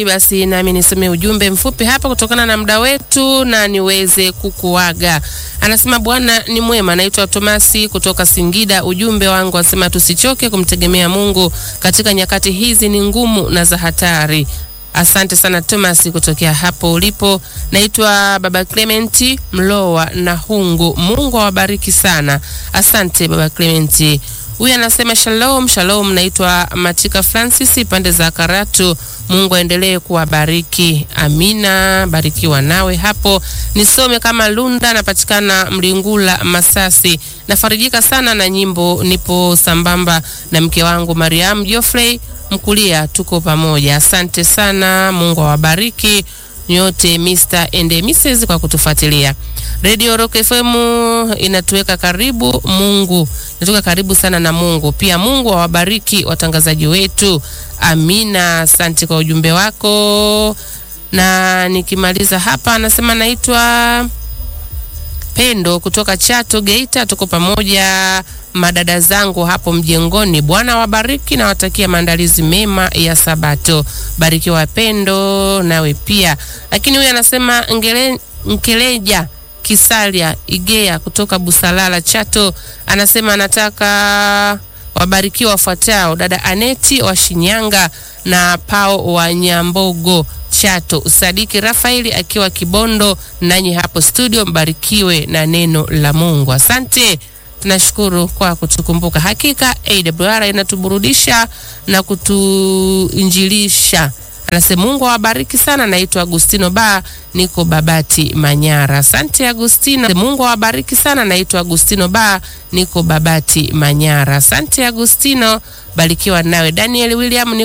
Basi nami nisome ujumbe mfupi hapa kutokana na muda wetu na niweze kukuaga. Anasema Bwana ni mwema. Naitwa Tomasi kutoka Singida. Ujumbe wangu anasema tusichoke kumtegemea Mungu katika nyakati hizi ni ngumu na za hatari. Asante sana Thomas kutokea hapo ulipo. Naitwa Baba Clementi Mlowa na Hungu. Mungu awabariki sana. Asante Baba Clementi. Huyu anasema shalom shalom. Naitwa Matika Francis pande za Karatu. Mungu aendelee kuwabariki. Amina, barikiwa nawe hapo. Nisome kama Lunda, napatikana Mlingula Masasi. Nafarijika sana na nyimbo, nipo sambamba na mke wangu Mariam Geoffrey Mkulia, tuko pamoja. Asante sana, Mungu awabariki nyote Mr. and Mrs. kwa kutufuatilia. Radio Rock FM inatuweka karibu Mungu, inatuweka karibu sana na Mungu. Pia Mungu awabariki watangazaji wetu. Amina, asante kwa ujumbe wako. Na nikimaliza hapa, anasema naitwa Pendo kutoka Chato Geita, tuko pamoja madada zangu hapo mjengoni. Bwana wabariki na watakia maandalizi mema ya Sabato. Barikiwa Pendo, nawe pia. Lakini huyu anasema ngele, Nkeleja Kisalia Igea kutoka Busalala Chato, anasema anataka wabarikiwa wafuatao: dada Aneti wa Shinyanga na Pao wa Nyambogo Chato, Sadiki Rafaeli akiwa Kibondo, nanyi hapo studio mbarikiwe na neno la Mungu. Asante, tunashukuru kwa kutukumbuka. Hakika AWR inatuburudisha na kutuinjilisha. Anasema Mungu awabariki sana. Naitwa Agustino Ba, niko Babati Manyara. Asante Agustino. Mungu awabariki sana. Naitwa Agustino Ba, niko Babati Manyara. Asante Agustino, barikiwa nawe. Daniel William